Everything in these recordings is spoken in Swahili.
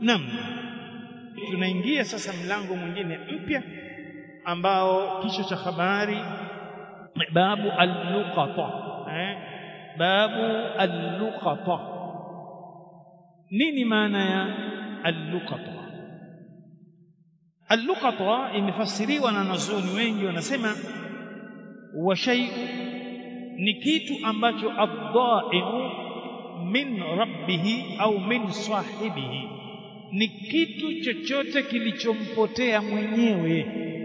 Naam, tunaingia sasa mlango mwingine mpya ambao kichwa cha habari babu al-luqata eh? babu al-luqata nini maana ya al-luqata al-luqata imefasiriwa na wanazuoni wengi wanasema wa shay'u ni kitu ambacho ad-da'i'u min rabbihi au min sahibihi ni kitu chochote kilichompotea mwenyewe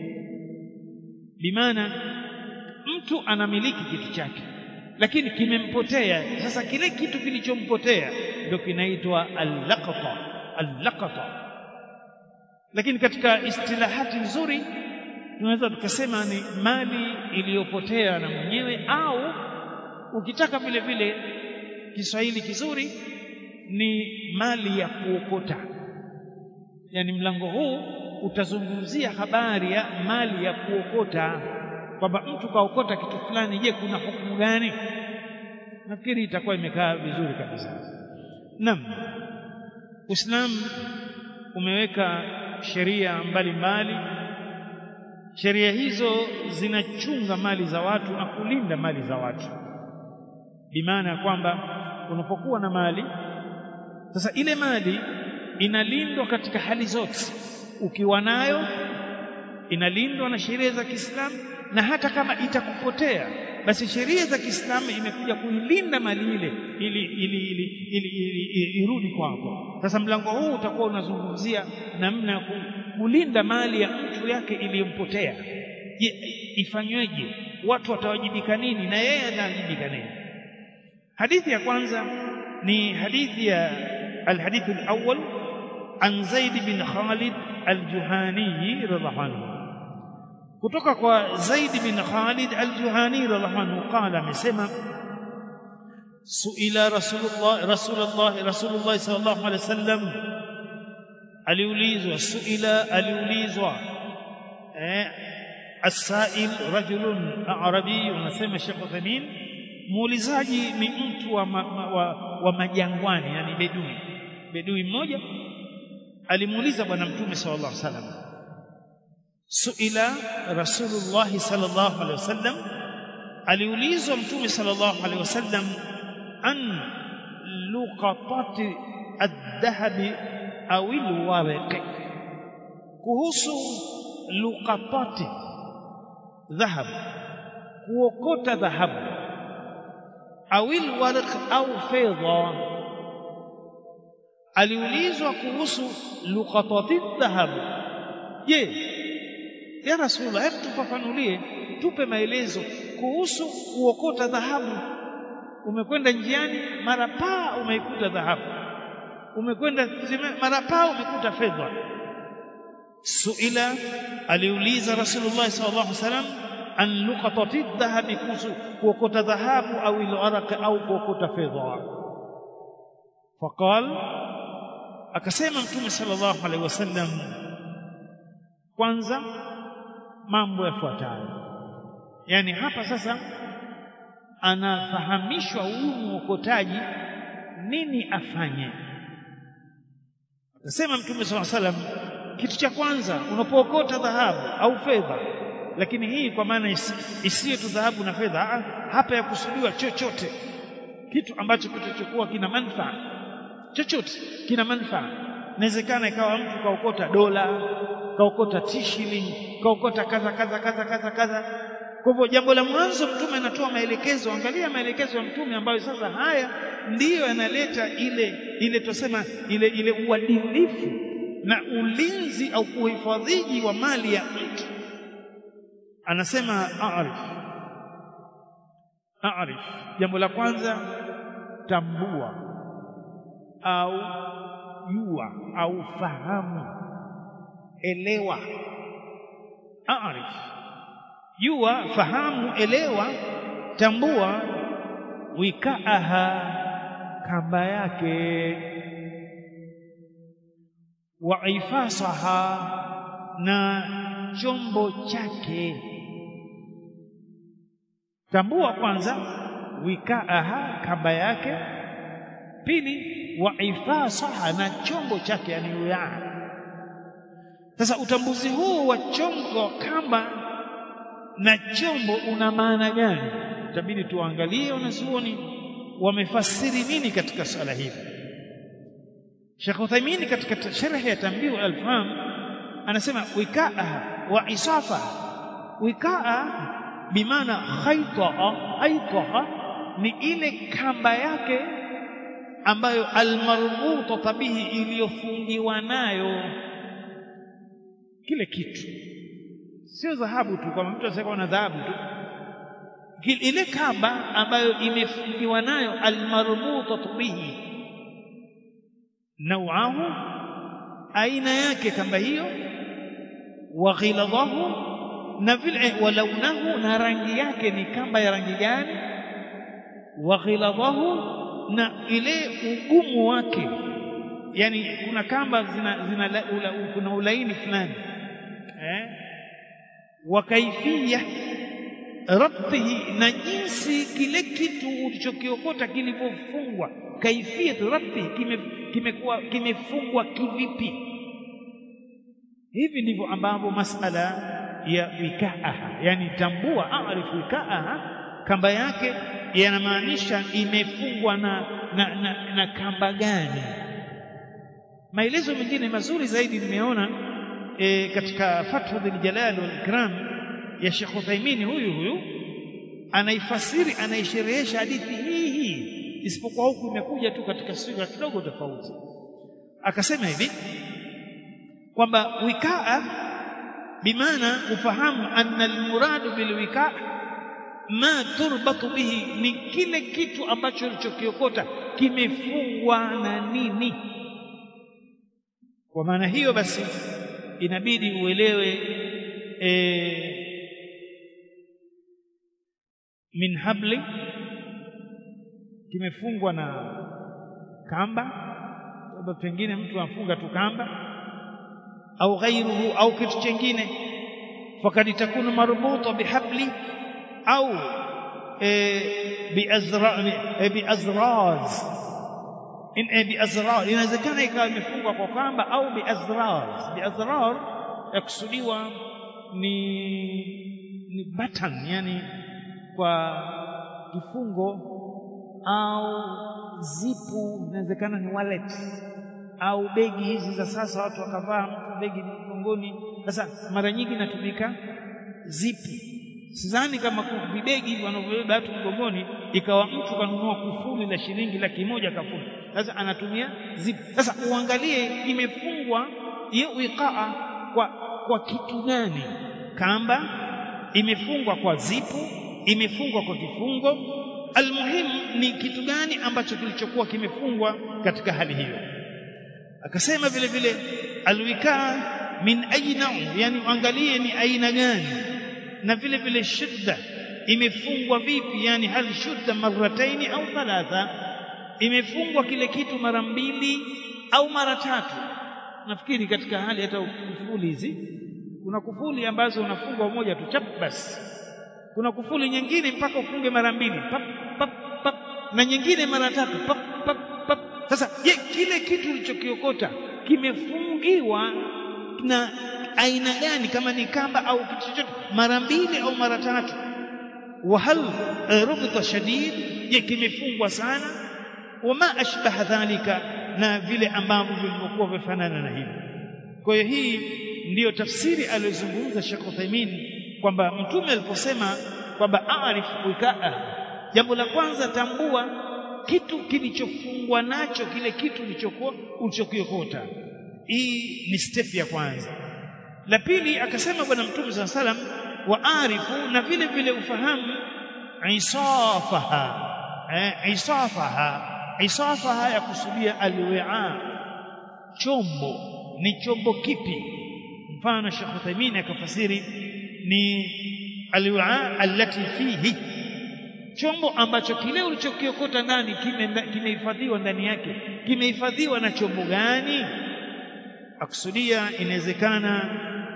bimaana mtu anamiliki kitu chake lakini kimempotea sasa kile kitu kilichompotea ndio kinaitwa al-laqata al-laqata lakini katika istilahati nzuri tunaweza tukasema ni mali iliyopotea na mwenyewe au ukitaka vile vile Kiswahili kizuri ni mali ya kuokota yani mlango huu utazungumzia habari ya mali ya kuokota kwamba mtu kaokota kitu fulani je kuna hukumu gani nafikiri itakuwa imekaa vizuri kabisa naam Uislamu umeweka sheria mbalimbali sheria hizo zinachunga mali za watu na kulinda mali za watu bimaana ya kwamba unapokuwa na mali sasa ile mali inalindwa katika hali zote ukiwa nayo inalindwa na sheria za Kiislamu na hata kama itakupotea basi sheria za Kiislamu imekuja kuilinda mali ile ili ili ili, ili, ili, ili irudi kwako sasa mlango huu utakuwa unazungumzia namna ya kulinda mali ya mtu yake iliyompotea je ifanyweje watu watawajibika nini na yeye anawajibika nini hadithi ya kwanza ni hadithi ya alhadith alawwal an Zaid bin Khalid al-Juhani radhiallahu anhu kutoka kwa Zaid bin Khalid al-Juhani radhiallahu anhu qala amesema suila rasulullah rasulullah rasulullah sallallahu alaihi wasallam aliulizwa suila aliulizwa eh السائل رجل اعرابي unasema Sheikh Uthamin muulizaji ni mtu wa, ma, wa, wa majangwani yani bedui bedui mmoja alimuuliza bwana mtume sallallahu alaihi wasallam suila rasulullah sallallahu alaihi wasallam aliulizwa mtume sallallahu alaihi wasallam an luqatati adh-dhahabi au alwaraq kuhusu luqatati dhahab kuokota dhahabu au alwaraq au fedha aliulizwa kuhusu luqatati dhahab je ya rasulullah hebu tufafanulie tupe maelezo kuhusu kuokota dhahabu umekwenda njiani mara paa umeikuta dhahabu umekwenda mara paa umekuta fedha suila aliuliza rasulullah sallallahu alaihi wasallam an luqatati dhahabi kuhusu kuokota dhahabu au al-araq au kuokota fedha faqal akasema mtume sallallahu alaihi wasallam kwanza mambo yafuatayo yani hapa sasa anafahamishwa huyu mwokotaji nini afanye akasema mtume sallallahu alaihi wasallam kitu cha kwanza unapookota dhahabu au fedha lakini hii kwa maana isiyo tu dhahabu na fedha hapa yakusudiwa chochote kitu ambacho kitachokuwa kina manufaa chochote kina manufaa inawezekana ikawa mtu kaokota dola kaokota t-shilling kaokota kaza kaza kaza kaza kaza kwa hivyo jambo la mwanzo mtume anatoa maelekezo angalia maelekezo ya mtume ambayo sasa haya ndiyo yanaleta ile ile tusema ile ile uadilifu na ulinzi au uhifadhiji wa mali ya mtu anasema a'rif a'rif jambo la kwanza tambua au jua au fahamu elewa a'rif jua fahamu elewa tambua wikaaha kamba yake wa ifasaha na chombo chake tambua kwanza wikaaha kamba yake pili wa ifasaha na chombo chake yani wi'a sasa utambuzi huu wa chombo kamba na chombo una maana gani itabidi tuangalie wanazuoni wamefasiri nini katika swala hili Sheikh Uthaymeen katika sharh ya Tanbih al-Faham anasema wikaa wa isafa wikaa bimaana khaytaa khaytaa ni ile kamba yake ambayo almarbuta bihi iliyofungiwa nayo kile kitu sio dhahabu tu kama mtu asema na dhahabu tu ile kamba ambayo imefungiwa nayo almarbuta bihi nauahu aina yake kamba hiyo wa ghiladahu na vile wa launahu na rangi yake ni kamba ya rangi gani wa ghiladahu na ile ugumu wake yani kuna kamba zina, zina ula, kuna ulaini fulani eh wa kaifia rabtihi na jinsi kile kitu ulichokiokota kilivyofungwa kaifia rabtihi kime kimekuwa kimefungwa kivipi hivi ndivyo ambavyo masala ya wikaaha yani tambua aarifu wikaaha kamba yake yanamaanisha imefungwa na, na, na, na kamba gani maelezo mengine mazuri zaidi nimeona e, katika fathu dhil jalal wal ikram ya Sheikh Uthaymeen huyu huyu anaifasiri anaisherehesha hadithi hii hii isipokuwa huku imekuja tu katika sura kidogo tofauti akasema hivi kwamba wikaa bimaana ufahamu anna almuradu bilwikaa ma turbatu bihi ni kile kitu ambacho ulichokiokota kimefungwa na nini kwa maana hiyo basi inabidi uelewe e, min habli kimefungwa na kamba labda pengine mtu afunga tu kamba au ghairuhu au kitu chengine fakad takunu marbuta bihabli au e, biazra e, biazraz in e, biazrar inawezekana ikawa imefungwa kwa kamba au biazrar biazrar yakusudiwa ni ni button yani kwa kifungo au zipu inawezekana ni wallet au begi hizi za sasa watu wakavaa mtu begi mgongoni sasa mara nyingi inatumika zipi sidhani kama vibegi hivi wanavyobeba watu mgongoni ikawa mtu kanunua kufuli la shilingi laki moja kafuli sasa anatumia zipu sasa uangalie imefungwa hiyo wiqaa kwa kwa kitu gani kamba imefungwa kwa zipu imefungwa kwa kifungo almuhimu ni kitu gani ambacho kilichokuwa kimefungwa katika hali hiyo akasema vile vile alwikaa min aina yani uangalie ni aina gani na vile vile shidda imefungwa vipi yani hal shudda marrataini au thalatha imefungwa kile kitu mara mbili au mara tatu nafikiri katika hali hata kufuli hizi kuna kufuli ambazo unafungwa moja tu chap basi kuna kufuli nyingine mpaka ufunge mara mbili pap, pap, pap, na nyingine mara tatu pap, pap, pap. Sasa je, kile kitu ulichokiokota kimefungiwa na aina gani, kama ni kamba au kitu chochote, mara mbili au mara tatu? wa hal rubta shadid, je, kimefungwa sana? wama ashbaha dhalika, na vile ambavyo vilivyokuwa vifanana na hivi. Kwa hiyo hii ndiyo tafsiri aliyozungumza Sheikh Uthaymeen kwamba mtume aliposema kwamba arif wikaa, jambo la kwanza tambua kitu kilichofungwa nacho kile kitu ulichokuwa ulichokiokota. Hii ni step ya kwanza. La pili akasema bwana mtume saa salam wa arifu, na vile vile ufahamu isafaha eh, isafaha isafaha ya kusudia alwi'a, chombo ni chombo kipi? Mfano Sheikh Uthaymeen akafasiri ni alwi'a allati fihi chombo ambacho kile ulichokiokota ndani kimehifadhiwa ndani yake kimehifadhiwa na chombo gani akusudia inawezekana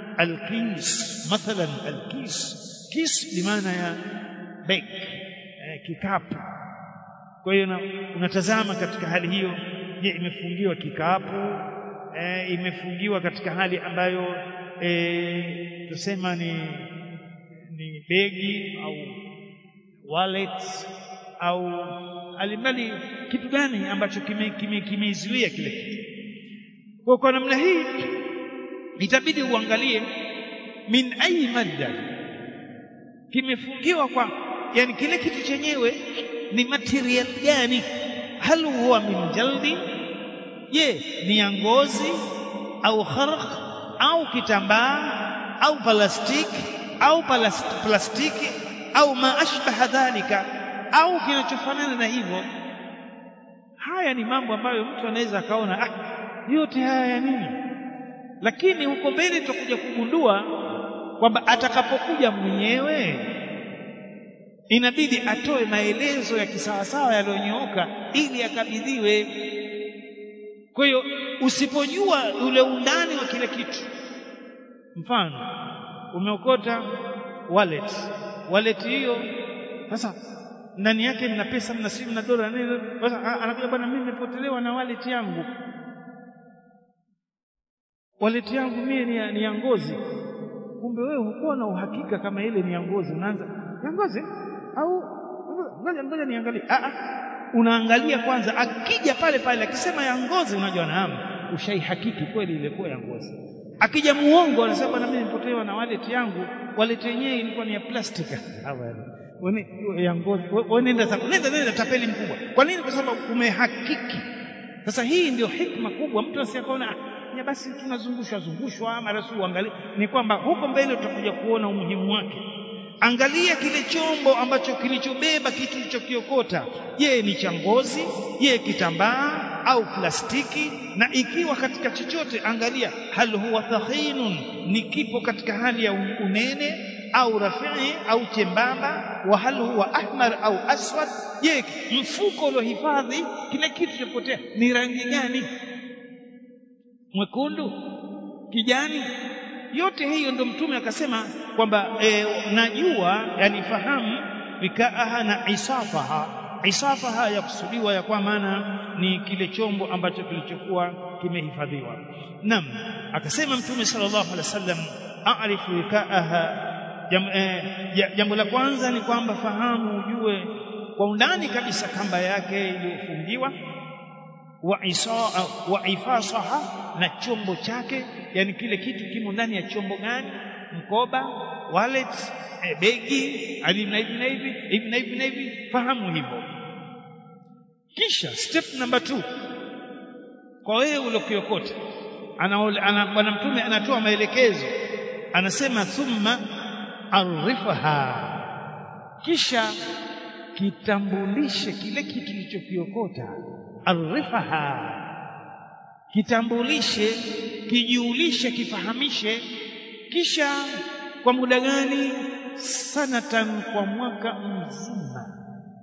alkis mathalan alkis kis bimaana ya bag eh, kikapu kwa hiyo unatazama katika hali hiyo je imefungiwa kikapu e, imefungiwa katika hali ambayo e, tusema ni ni begi au wallet au alimali kitu gani ambacho kimeizuia kime, kime kile kitu kwa kwa namna hii itabidi uangalie min ayi madda kimefungiwa kwa yani kile kitu chenyewe ni material gani hal huwa min jaldi je ni ya ngozi au kharq au kitambaa au plastiki au plastiki au ma ashbaha dhalika au kinachofanana na hivyo haya ni mambo ambayo mtu anaweza akaona ah yote haya ya nini lakini huko mbele tutakuja kugundua kwamba atakapokuja mwenyewe inabidi atoe maelezo ya kisawasawa yaliyonyooka ili akabidhiwe kwa hiyo usipojua ule undani wa kile kitu mfano umeokota wallet wallet hiyo sasa ndani yake mna pesa mna simu na dola nini sasa anakuja bwana mimi nimepotelewa na wallet yangu wallet yangu mimi ni, ni ya ngozi kumbe wewe hukuwa na uhakika kama ile ni ya ngozi unaanza ya ngozi au ngoja ngoja niangalie ah ah unaangalia kwanza akija pale pale akisema ya ngozi unajua naam ushaihakiki kweli ilikuwa ya ngozi akija muongo anasema na mimi nipotewa na wallet yangu wallet yenyewe ilikuwa ni ya plastiki wene ya ngozi nenda nenda nenda tapeli mkubwa kwa nini kwa sababu umehakiki sasa hii ndio hikma kubwa mtu asiyakaona ya basi tunazungushwa zungushwa mara si uangalie ni kwamba huko mbele utakuja kuona umuhimu wake angalia kile chombo ambacho kilichobeba kitu kilichokiokota je ni cha ngozi je kitambaa au plastiki na ikiwa katika chochote angalia hal huwa thahinun ni kipo katika hali ya unene au rafii au chembamba wa hal huwa ahmar au aswad je mfuko uliohifadhi kile kitu chopotea ni rangi gani mwekundu kijani yote hiyo ndo mtume akasema kwamba e, najua yani fahamu vikaaha na isafaha isafaha yakusudiwa ya kwa maana ni kile chombo ambacho kilichokuwa kimehifadhiwa nam akasema mtume sallallahu alaihi wasallam a'rifu vikaaha jambo eh, la kwanza ni kwamba fahamu ujue kwa undani kabisa kamba yake iliyofungiwa wa isaa wa ifasaha na chombo chake yani kile kitu kimo ndani ya chombo gani mkoba wallet e, begi alina hivi na hivi hivi na hivi na hivi fahamu hivyo kisha step number two kwa wewe uliokiokota ana, ana bwana mtume anatoa maelekezo anasema thumma arifaha kisha kitambulishe kile kitu kilichokiokota arifaha kitambulishe kijulishe kifahamishe kisha kwa muda gani sanatan kwa mwaka mzima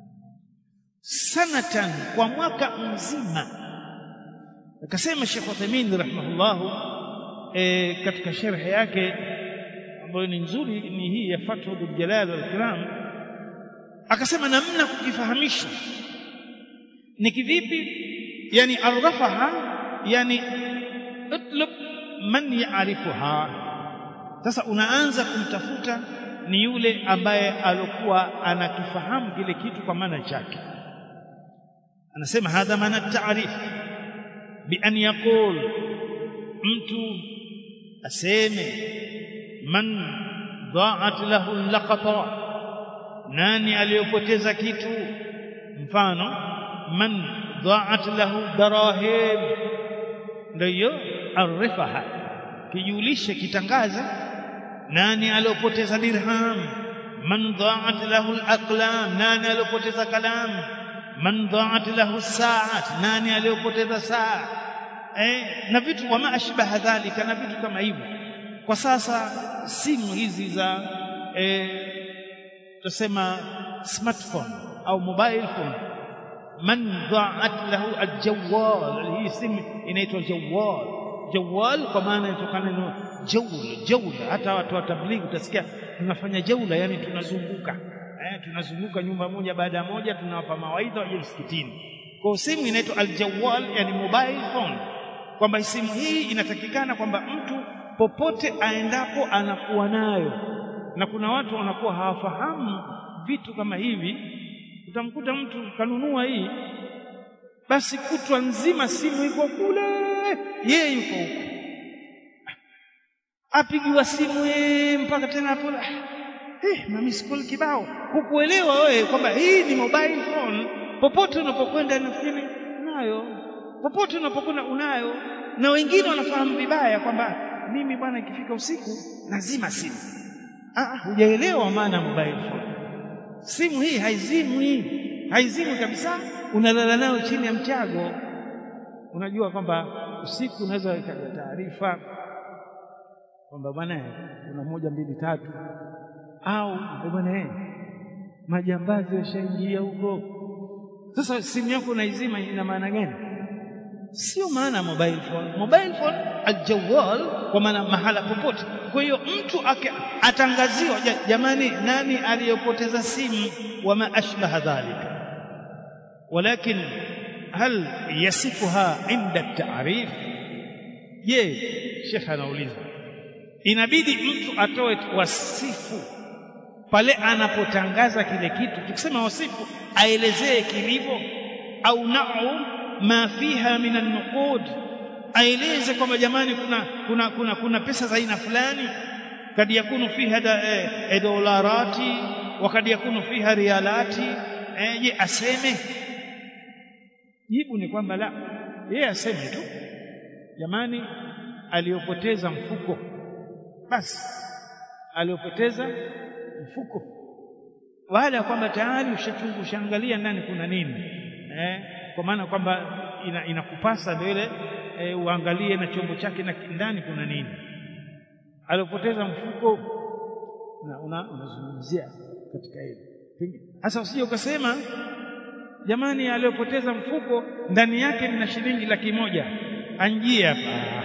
sanatan kwa mwaka mzima akasema Sheikh Uthaymeen rahimahullahu e, katika sharhi yake ambayo ni nzuri ni hii ya Fathu bil Jalal wal Ikram akasema namna kukifahamisha ni kivipi yani arrafaha yani utlub man yaarifuha sasa unaanza kumtafuta ni yule ambaye alokuwa anakifahamu kile kitu kwa maana chake anasema hadha maana taarif bi an yaqul mtu aseme man dhaat lahu laqata nani aliyopoteza kitu mfano man dhaat lahu darahim ndio arifaha kijulishe kitangaze nani aliyopoteza dirham man dhaat lahu alaqlam nani aliyopoteza kalam man dhaat lahu saat nani aliyopoteza saa eh na vitu wama ashbaha dhalika na vitu kama hivyo kwa sasa simu hizi za eh tusema smartphone au mobile phone man dhaat lahu aljawal hii simu inaitwa jawal jawal kwa maana inatokana na jaula jaula hata watu wa tablighi utasikia tunafanya jaula yani tunazunguka eh tunazunguka nyumba moja baada ya moja tunawapa mawaidha waje msikitini kwa simu inaitwa aljawal yani mobile phone kwamba simu hii inatakikana kwamba mtu popote aendapo anakuwa nayo na kuna watu wanakuwa hawafahamu vitu kama hivi utamkuta mtu kanunua hii basi kutwa nzima simu iko kule yeye yuko huko apigiwa simu yeye mpaka tena hapo eh mami school kibao hukuelewa wewe kwamba hii ni mobile phone popote unapokwenda nafikiri nayo popote unapokwenda unayo na wengine wanafahamu vibaya kwamba mimi bwana ikifika usiku lazima simu ah hujaelewa maana mobile phone simu hii haizimwi haizimwi kabisa unalala nayo chini ya mchago unajua kwamba usiku unaweza ikaja taarifa kwamba bwana kuna moja mbili tatu au bwana eh majambazi washaingia huko sasa simu yako unaizima ina maana gani sio maana mobile phone mobile phone aljawal kwa maana mahala popote kwa hiyo mtu atangaziwa jamani nani aliyopoteza simu wama ashbaha dhalika ولكن هل يصفها عند التعريف je shekha anauliza inabidi mtu atoe wasifu pale anapotangaza kile kitu tukisema wasifu aelezee kilivyo au nau ma fiha min an-nuqud aeleze kwamba jamani kuna kuna kuna kuna pesa za aina fulani kad yakunu fiha e, dolarati wa kad yakunu fiha rialati e, je aseme jibu ni kwamba la yeye aseme tu jamani aliyopoteza mfuko basi aliyopoteza mfuko baada ya kwamba tayari ushachungu ushaangalia ndani kuna nini eh, kwa maana kwamba ina, inakupasa mbele eh, uangalie na chombo chake na ndani kuna nini aliyopoteza mfuko na unazungumzia una katika hili sasa usije ukasema jamani aliyopoteza mfuko ndani yake nina shilingi laki moja anjie hapa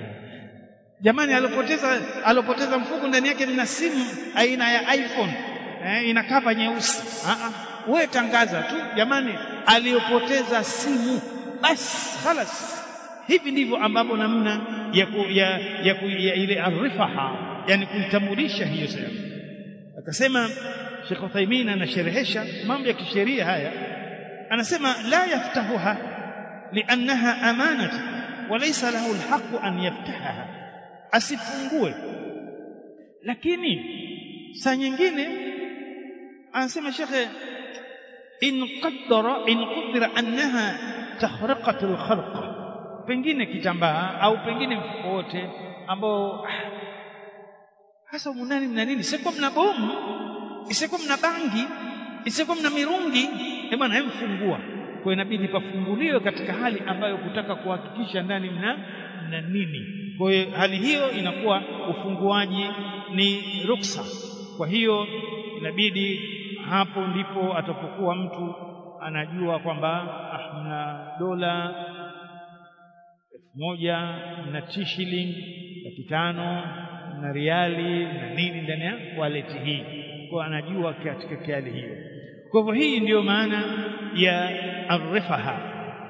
jamani aliyopoteza aliyopoteza mfuko ndani yake nina simu aina ya iPhone eh, ina kava nyeusi ah ah wewe tangaza tu jamani aliyopoteza simu basi khalas hivi ndivyo ambapo namna ya, ku, ya, ya, ku, ya ile arifaha yani kuitambulisha hiyo sehemu akasema Sheikh Uthaymeen anasherehesha mambo ya kisheria haya anasema la yaftahuha liannaha amanatu walaysa lahu alhaq an yaftahaha asifungue lakini saa nyingine anasema shekhe in qaddara in qadara annaha tahraqat alkhalq pengine kitambaa au pengine mfuko wote ambao hasa munani mna nini sio mna bomu isikuwa mna bangi isikuwa mna mirungi eh bwana hemfungua kwa inabidi pafunguliwe katika hali ambayo kutaka kuhakikisha ndani mna mna nini kwa hiyo hali hiyo inakuwa ufunguaji ni ruksa kwa hiyo inabidi hapo ndipo atapokuwa mtu anajua kwamba ah, mna dola elfu moja mna tishilingi laki tano na riali na nini ndani ya wallet hii kwa anajua katika hali hiyo kwa hivyo hii ndiyo maana ya arifaha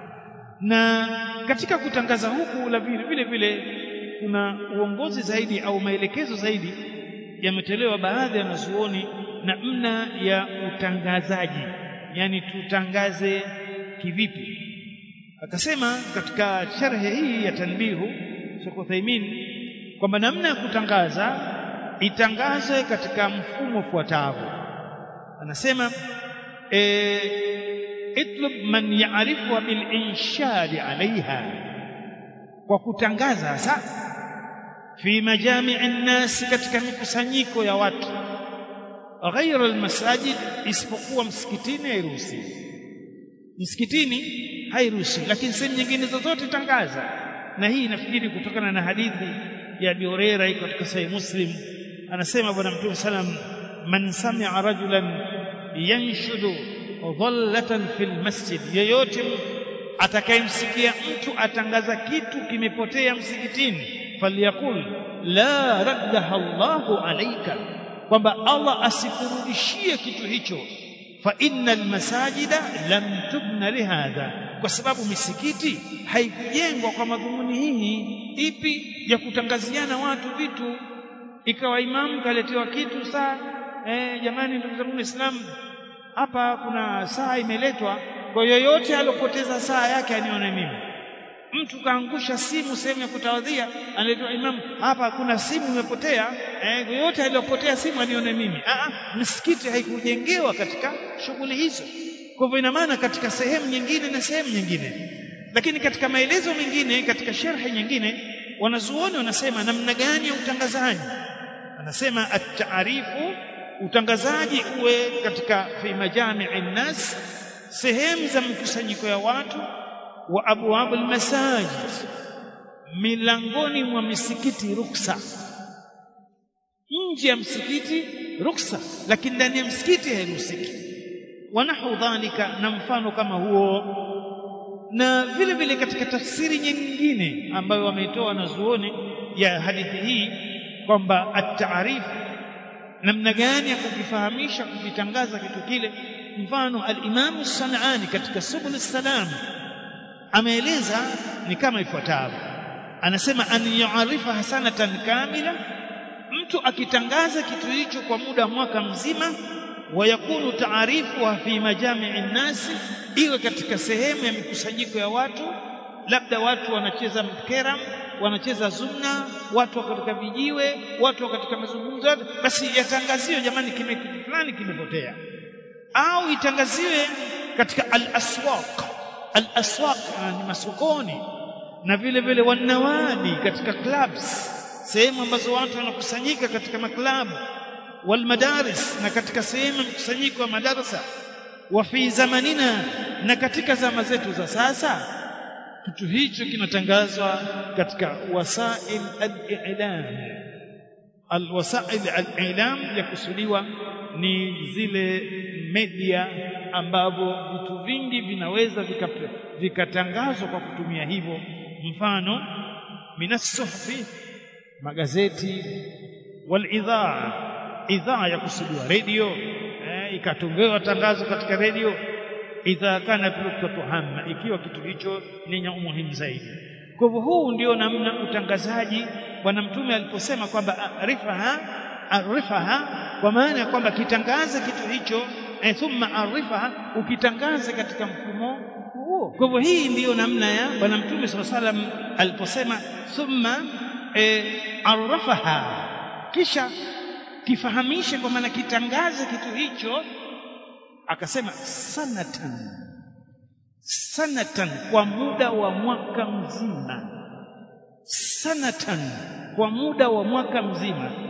na katika kutangaza huku la vile vile vile kuna uongozi zaidi au maelekezo zaidi yametolewa baadhi ya wanazuoni namna ya utangazaji yani tutangaze kivipi akasema katika sharhe hii ya tanbihu Sheikh Uthaymeen kwamba namna ya kutangaza itangazwe katika mfumo ufuatao anasema e, itlub man ya'rifu bil inshad alaiha kwa kutangaza sa fi majami'i nnas katika mikusanyiko ya watu ghaira almasajid isipokuwa msikitini hairuhusi msikitini hairuhusi lakini sehemu nyingine zozote tangaza na hii nafikiri kutokana na hadithi ya Abi Huraira iko katika Sahih Muslim anasema bwana Mtume sallam man sami'a rajulan yanshudu dhallatan fil masjid yeyote atakayemsikia mtu atangaza kitu kimepotea msikitini falyakul la raddaha Allahu alayka kwamba Allah asikurudishie kitu hicho fa innal masajida lam tubna lihadha kwa sababu misikiti haikujengwa kwa madhumuni hii ipi ya kutangaziana watu vitu ikawa imamu kaletewa kitu saa eh, jamani ndugu zangu Waislamu hapa kuna saa imeletwa kwa yoyote alopoteza saa yake anione mimi mtu kaangusha simu sehemu ya kutawadhia analetwa imamu hapa kuna simu imepotea eh, yoyote aliyopotea simu anione mimi ah msikiti haikujengewa katika shughuli hizo kwa hivyo ina maana katika sehemu nyingine na sehemu nyingine lakini katika maelezo mengine katika sharhi nyingine wanazuoni wanasema namna gani ya utangazaji anasema at-ta'rifu utangazaji uwe katika fi majami'i nas sehemu za mkusanyiko ya watu wa abwab al-masajid milangoni mwa misikiti ruksa nje ya msikiti ruksa lakini ndani ya msikiti hairuhusiki wanahu dhalika na mfano kama huo na vile vile katika tafsiri nyingine ambayo wameitoa wanazuoni ya hadithi hii kwamba at-ta'rif namna gani ya kukifahamisha kukitangaza kitu kile mfano al-Imam Sanani katika Subul Salam ameeleza ni kama ifuatavyo anasema an yu'arifa hasanatan kamila mtu akitangaza kitu hicho kwa muda wa mwaka mzima wayakunu taarifuha fi majami'i nasi iwe katika sehemu ya mikusanyiko ya watu labda watu wanacheza mkeram wanacheza zumna watu wako katika vijiwe watu wako katika mazungumzo basi yatangaziwe jamani kime kitu fulani kimepotea au itangaziwe katika al-aswaq al-aswaq ni masokoni na vile vile wanawadi katika clubs sehemu ambazo watu wanakusanyika katika maklabu walmadaris na katika sehemu mkusanyiko wa madarasa wa fi zamanina na katika zama zetu za sasa kitu hicho kinatangazwa katika wasail al-i'lam al-wasail al-i'lam yakusudiwa ni zile media ambavyo vitu vingi vinaweza vikatangazwa kwa kutumia hivyo mfano minasuhfi magazeti walidhaa idhaa ya kusudiwa radio eh, ikatongewa tangazo katika radio idha kana nuktatu hamma ikiwa kitu hicho ni umuhimu zaidi kwa hivyo huu ndio namna utangazaji bwana mtume aliposema kwamba arifaha arifaha kwa maana ya kwamba kitangaze kitu hicho eh, thumma arifaha ukitangaze katika mfumo huo kwa hivyo hii ndiyo namna ya bwana mtume sallallahu alaihi wasallam aliposema thumma eh, arafaha kisha kifahamishe kwa maana kitangaze kitu hicho akasema sanatan sanatan kwa muda wa mwaka mzima sanatan kwa muda wa mwaka mzima